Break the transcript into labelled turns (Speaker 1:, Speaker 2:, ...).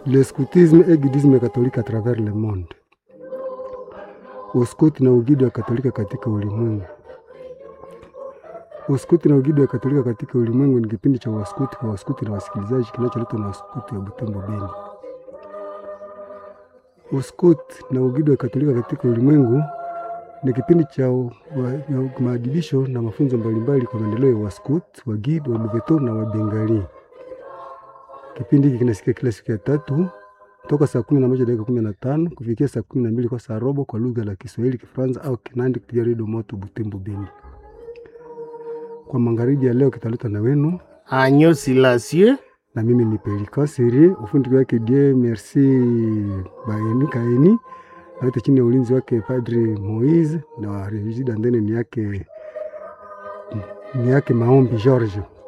Speaker 1: le scoutisme et guidisme catholique à travers le monde, uskoti na ugidi wa Katolika katika ulimwengu. Uskuti na ugidi wa Katolika katika ulimwengu ni kipindi cha waskuti kwa waskuti na wasikilizaji kinacholetwa na waskuti wa Butembo Beni. Uskuti na ugidi wa Katolika katika ulimwengu ni kipindi cha u- wa- ya maadibisho na mafunzo mbalimbali kwa maendeleo ya waskut, wagid, waluveto na wabengali. Kipindi hiki kinasikia kila siku ya tatu toka saa kumi na moja dakika kumi na tano kufikia saa kumi na mbili kwa saa robo kwa lugha la Kiswahili, Kifaransa au Kinandi kupitia redio Moto Butembo Beni. Kwa magharibi ya leo kitaletwa na wenu
Speaker 2: Agneau Silencieux
Speaker 1: na mimi ni Pelika Siri, ufundi wake Die Merci Baeni Kaeni, na yote chini ya ulinzi wake Padri Moise na Regida Ndene ni yake ni yake Maombi George.